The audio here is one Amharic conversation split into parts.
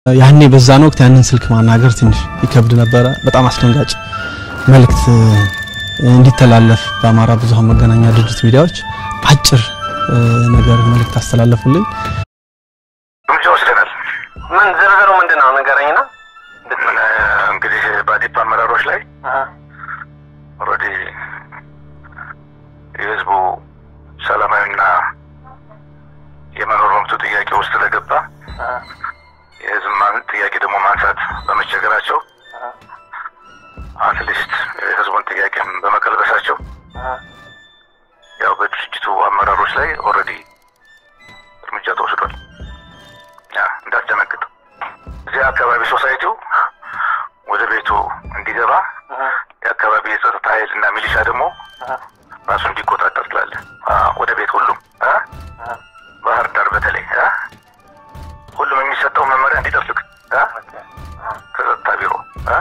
ያኔ በዛን ወቅት ያንን ስልክ ማናገር ትንሽ ይከብድ ነበረ። በጣም አስደንጋጭ መልእክት እንዲተላለፍ በአማራ ብዙሃን መገናኛ ድርጅት ሚዲያዎች አጭር ነገር መልእክት አስተላለፉልኝ። እርምጃ ወስደናል። ምን ዝርዝሩ ምንድን ነው ንገረኝና። ምን እንግዲህ በአዴፓ አመራሮች ላይ ኦልሬዲ የህዝቡ ሰላማዊና የመኖር መብቱ ጥያቄ ውስጥ ስለገባ የህዝብ ጥያቄ ደግሞ ማንሳት በመቸገራቸው አትሊስት የህዝቡን ጥያቄም በመቀልበሳቸው ያው በድርጅቱ አመራሮች ላይ ኦልሬዲ እርምጃ ተወስዷል። እንዳትደነግጥ እዚህ አካባቢ ሶሳይቲው ወደ ቤቱ እንዲገባ የአካባቢ የጸጥታ ኃይል እና ሚሊሻ ደግሞ ራሱ እንዲቆጣጠር ትላለ። ወደ ቤት ሁሉም ባህር ዳር በተለይ ሁሉም የሚሰጠው መመሪያ እንዲጠብቅ ከጸጥታ ቢሮ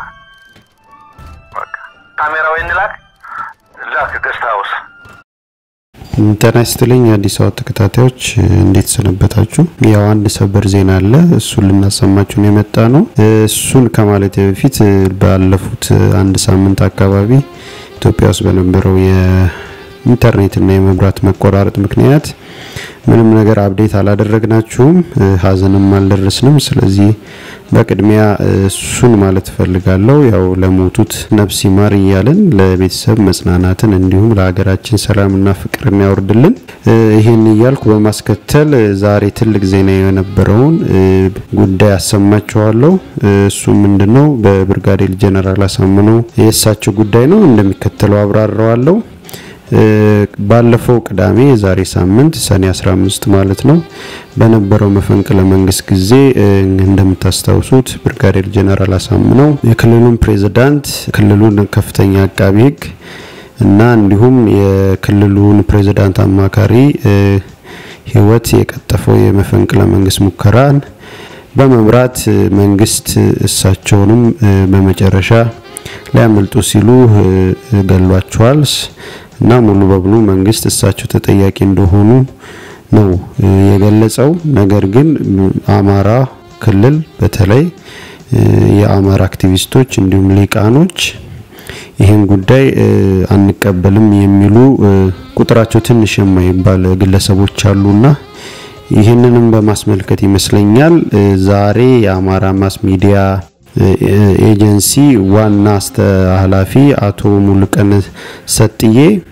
ካሜራዊ እንላክ ላክ ገስት ሀውስ ጤና ይስጥልኝ የአዲስ አበባ ተከታታዮች እንዴት ሰነበታችሁ? ያው አንድ ሰበር ዜና አለ። እሱን ልናሰማችሁ ነው የመጣ ነው። እሱን ከማለት በፊት ባለፉት አንድ ሳምንት አካባቢ ኢትዮጵያ ውስጥ በነበረው የኢንተርኔትና የመብራት መቆራረጥ ምክንያት ምንም ነገር አብዴት አላደረግናችሁም፣ ሀዘንም አልደረስንም። ስለዚህ በቅድሚያ እሱን ማለት እፈልጋለሁ። ያው ለሞቱት ነፍስ ይማር እያልን ለቤተሰብ መጽናናትን እንዲሁም ለሀገራችን ሰላምና ፍቅርን ያወርድልን። ይህን እያልኩ በማስከተል ዛሬ ትልቅ ዜና የነበረውን ጉዳይ አሰማችኋለሁ። እሱ ምንድነው? በብርጋዴር ጀነራል አሳምነው የእሳቸው ጉዳይ ነው። እንደሚከተለው አብራራዋለሁ። ባለፈው ቅዳሜ የዛሬ ሳምንት ሰኔ 15 ማለት ነው በነበረው መፈንቅለ መንግስት ጊዜ እንደምታስታውሱት ብርጋዴር ጀነራል አሳምነው የክልሉን ፕሬዝዳንት፣ ክልሉን ከፍተኛ አቃቢ ህግ እና እንዲሁም የክልሉን ፕሬዝዳንት አማካሪ ህይወት የቀጠፈው የመፈንቅለ መንግስት ሙከራን በመምራት መንግስት እሳቸውንም በመጨረሻ ሊያመልጡ ሲሉ ገሏቸዋል እና ሙሉ በሙሉ መንግስት እሳቸው ተጠያቂ እንደሆኑ ነው የገለጸው። ነገር ግን አማራ ክልል በተለይ የአማራ አክቲቪስቶች እንዲሁም ሊቃኖች ይህን ጉዳይ አንቀበልም የሚሉ ቁጥራቸው ትንሽ የማይባል ግለሰቦች አሉና ይህንንም በማስመልከት ይመስለኛል ዛሬ የአማራ ማስ ሚዲያ ኤጀንሲ ዋና ኃላፊ አቶ ሙሉቀን ሰጥዬ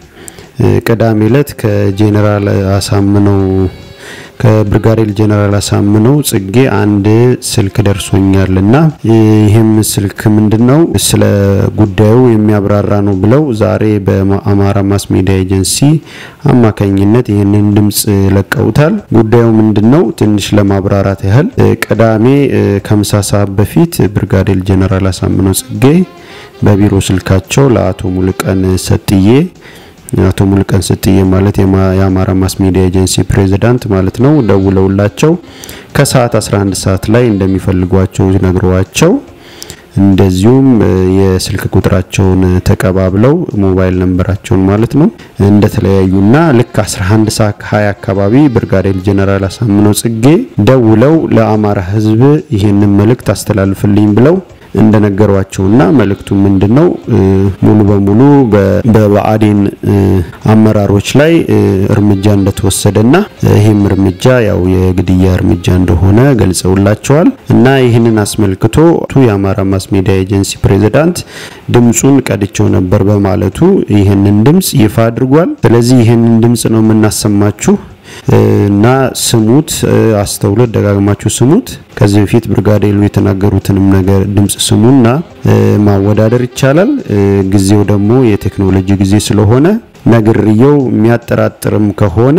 ቅዳሜ ዕለት ከጄኔራል አሳምነው ከብርጋዴር ጄኔራል አሳምነው ጽጌ አንድ ስልክ ደርሶኛልና ይህም ስልክ ምንድነው ስለ ጉዳዩ የሚያብራራ ነው ብለው ዛሬ በአማራ ማስ ሚዲያ ኤጀንሲ አማካኝነት ይህንን ድምጽ ለቀውታል። ጉዳዩ ምንድነው? ትንሽ ለማብራራት ያህል ቅዳሜ ከምሳ ሰዓት በፊት ብርጋዴር ጄኔራል አሳምነው ጽጌ በቢሮ ስልካቸው ለአቶ ሙሉቀን ሰጥዬ አቶ ሙሉቀን ሰጥዬ ማለት የአማራ ማስ ሚዲያ ኤጀንሲ ፕሬዝዳንት ማለት ነው ደውለውላቸው ከሰዓት 11 ሰዓት ላይ እንደሚፈልጓቸው ነግረዋቸው እንደዚሁም የስልክ ቁጥራቸውን ተቀባብለው ሞባይል ነንበራቸውን ማለት ነው እንደተለያዩና ልክ 11 ሰዓት 20 አካባቢ ብርጋዴር ጀነራል አሳምነው ጽጌ ደውለው ለአማራ ሕዝብ ይህንን መልእክት አስተላልፍልኝ ብለው እንደነገሯቸውና መልእክቱ ምንድነው ሙሉ በሙሉ በብአዴን አመራሮች ላይ እርምጃ እንደተወሰደና ይህም እርምጃ ያው የግድያ እርምጃ እንደሆነ ገልጸውላቸዋል እና ይህንን አስመልክቶ የአማራ ማስ ሚዲያ ኤጀንሲ ፕሬዝዳንት ድምፁን ቀድቸው ነበር በማለቱ ይህንን ድምፅ ይፋ አድርጓል። ስለዚህ ይህንን ድምፅ ነው የምናሰማችሁ እና ስሙት፣ አስተውሎት ደጋግማችሁ ስሙት። ከዚህ በፊት ብርጋዴሩ የተናገሩትንም ነገር ድምጽ ስሙና ማወዳደር ይቻላል። ጊዜው ደግሞ የቴክኖሎጂ ጊዜ ስለሆነ ነግርየው የሚያጠራጥርም ከሆነ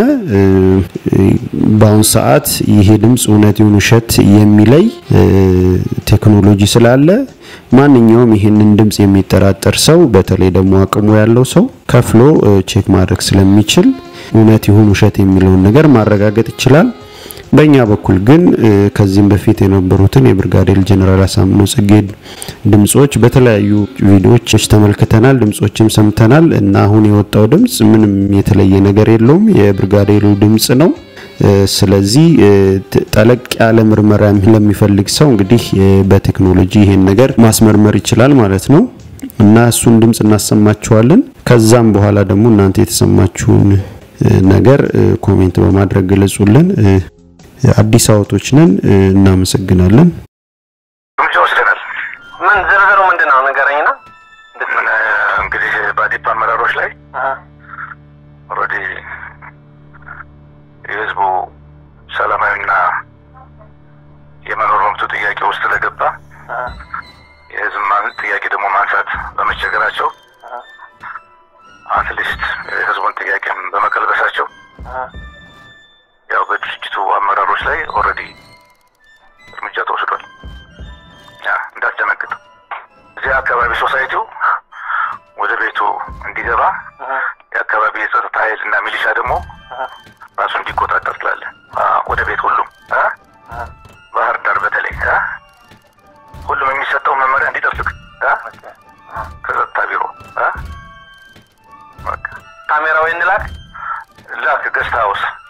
በአሁን ሰዓት ይሄ ድምፅ እውነት ይሁን ውሸት የሚለይ ቴክኖሎጂ ስላለ ማንኛውም ይህንን ድምፅ የሚጠራጠር ሰው በተለይ ደግሞ አቅሙ ያለው ሰው ከፍሎ ቼክ ማድረግ ስለሚችል እውነት ይሁን ውሸት የሚለውን ነገር ማረጋገጥ ይችላል። በእኛ በኩል ግን ከዚህም በፊት የነበሩትን የብርጋዴር ጀነራል አሳምነው ጽጌ ድምጾች በተለያዩ ቪዲዮዎች ተመልክተናል፣ ድምጾችም ሰምተናል እና አሁን የወጣው ድምጽ ምንም የተለየ ነገር የለውም። የብርጋዴሩ ድምጽ ነው። ስለዚህ ጠለቅ ያለ ምርመራ ለሚፈልግ ሰው እንግዲህ በቴክኖሎጂ ይሄን ነገር ማስመርመር ይችላል ማለት ነው እና እሱን ድምጽ እናሰማችኋለን። ከዛም በኋላ ደግሞ እናንተ የተሰማችሁን ነገር ኮሜንት በማድረግ ገለጹልን። አዲስ አበቦች ነን። እናመሰግናለን። እርምጃ ወስደናል። ምን ዝርዝሩ ምንድን ነው ንገረኝና። ምን እንግዲህ በአዴፓ አመራሮች ላይ ኦልሬዲ የህዝቡ ሰላማዊና የመኖር መብቱ ጥያቄ ውስጥ ስለገባ የህዝብ ጥያቄ ደግሞ ማንሳት በመቸገራቸው አትሊስት የህዝቡን ጥያቄም በመቀልበሳቸው ያው በድርጅቱ አመራሮች ላይ ኦልሬዲ እርምጃ ተወስዷል። እንዳትደነግጥ እዚህ አካባቢ ሶሳይቲው ወደ ቤቱ እንዲገባ የአካባቢ የጸጥታ ኃይል እና ሚሊሻ ደግሞ ራሱ እንዲቆጣጠር ትላለ። ወደ ቤት ሁሉም ባህር ዳር በተለይ ሁሉም የሚሰጠው መመሪያ እንዲጠብቅ ከጸጥታ ቢሮ ካሜራ ወይ እንላክ ላክ ገስት ሀውስ